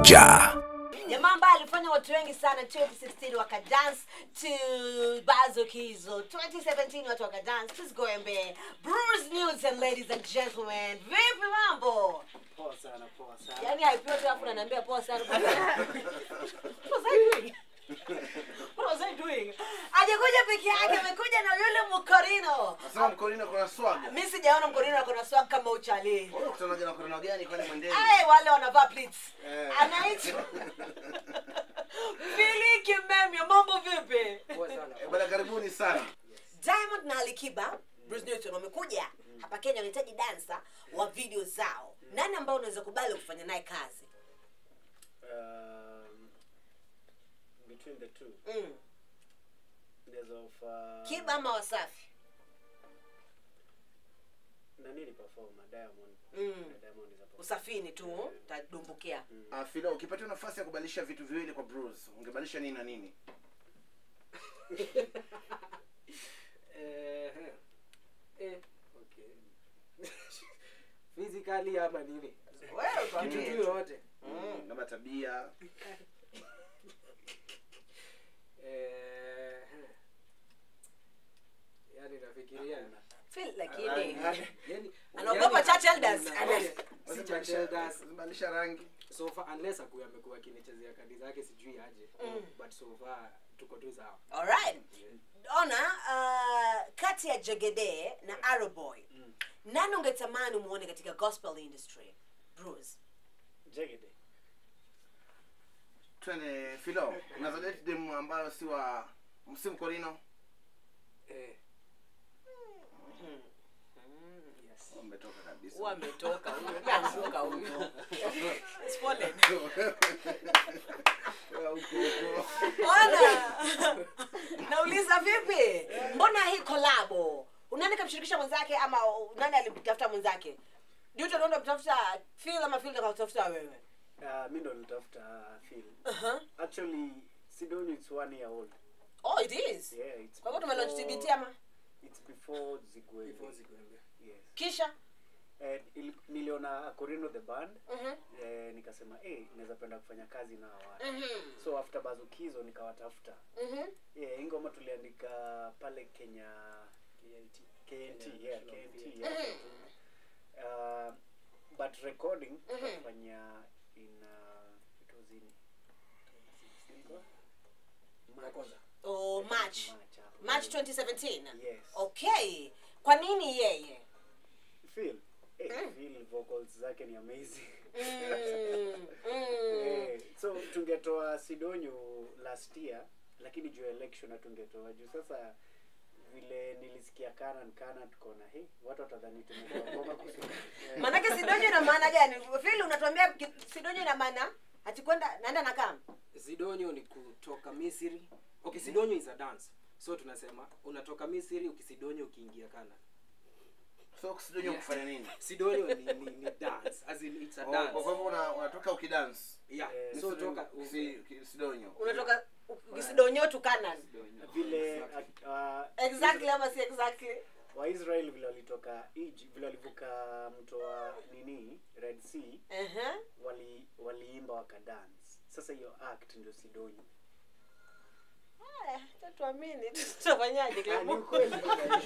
pamoja jamaa ambaye alifanya watu wengi sana 2016 wakadance to bazo kizo 2017 watu wakadance tusigoembe bruce news and ladies and gentlemen vipi mambo Poa sana, poa sana. yaani haipiwa tu afu naniambia poa sana what was I doing what was I doing ajakuja peke yake amekuja na yule mkorino Nasema mkolino kuna swaga. mi sijaona mkorino akona swag kama uchali Wewe kutanaga na mkolino gani kwani mwendeni? Ay, wale wanavaa pleats Eh. anaitwa Fili Kimemyo, mambo vipi? Poa sana. Eh, Bwana karibuni sana. Diamond na Alikiba Bruce Newton wamekuja hapa Kenya, wanahitaji dansa wa video zao. Nani ambao unaweza kubali kufanya naye kazi? Um, between the two, Mm. there's of uh, Kiba ama Wasafi? nani ni performer Diamond. Mm. Diamond is a performer. Usafini tu tadumbukia. Ah, Filo, ukipatiwa nafasi ya kubadilisha vitu viwili kwa Bruce, ungebadilisha nini na nini? Eh, eh, okay. physically ama nini Wewe kitu tuambie. tu yoyote Mm, kama tabia. Eh, yani nafikiria Feel lakini yani Anaogopa yani- church elders. si church elders Badilisha rangi. so far unless akuwa amekuwa akinichezea kadi zake sijui aje but so far tuko tu sawa Alright. Ona uh, kati ya Jegede na Arrowboy. Nani ungetamani muone katika gospel industry? Bruce. Jegede. Twende Filo, unaweza date dem ambayo si wa si mkolino? eh. yes Umetoka kabisa. Huwa ametoka huyo. Ameanguka huyo. It's fallen. Wewe uko huko. Ona. Nauliza vipi? Mbona hii kolabo? Nani kamshirikisha mwenzake ama nani alimtafuta mwenzake? Juto ndo mtafuta Phil ama Phil ndo kamtafuta wewe? Uh, mi ndo nilitafuta Phil. Uh-huh. Actually, Sidoni it's one year old. Oh, it is. Yeah, it's Kwa hivyo tumelaunch before- TBT ama? It's before Zigwe. before zikuembe Yes. Kisha? Eh, il- niliona Akorino the band. Mhm. Eh, nikasema eh, naweza penda kufanya kazi na hawa watu. Mhm. So after Bazukizo nikawatafuta. Mhm. Yeah, hii ngoma tuliandika pale Kenya KNT, KNT, yeah, KNT, yeah. Uh, but recording tukafanya in uh, it was in ya kwanza Oh, March. March, hapo. March 2017. Yes. Okay. Kwa nini yeye? Phil, eh, Phil vocals zake ni amazing. Mm. Mm. Eh, so tungetoa Sidonyo last year lakini juu ya election hatungetoa juu sasa vile nilisikia Kanan Kanan tukaona hey, watu watadhani tumetoa ngoma kusudi. Manake Sidonyo ina maana gani? Phil unatuambia ki- Sidonyo ina maana ati kwenda naenda na kama. sidonyo ni kutoka misri okay sidonyo is a dance so tunasema unatoka misri ukisidonyo ukiingia kana So kusidonyo kufanya nini? sidonyo ni, ni, ni dance as in it's a Oh, dance Kwa hivyo una- unatoka ukidance. yeah Eh, so Ni toka sidonyo- si- ki- sidonyo. Unatoka Sidonyo tu Canaan. vile uh, uh, Exactly ama si exactly? waisrael vile walitoka Egypt, vile walivuka mto wa nini red sea Uh-huh. wali waliimba wakadance sasa hiyo act ndio sidonyo Haya, tatuamini tutafanyaje Ah, ni Clemo? ukweli.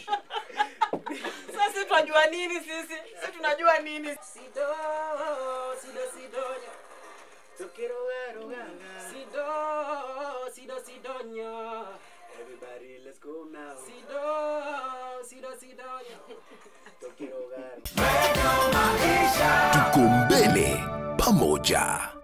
Sasa sisi tunajua nini sisi? Sisi tunajua nini? sido sido sidonyo Tukirogaroganga. sido sido sidonyo Everybody, let's go now. sido sido sidonyo Tukirogaru. tuko mbele pamoja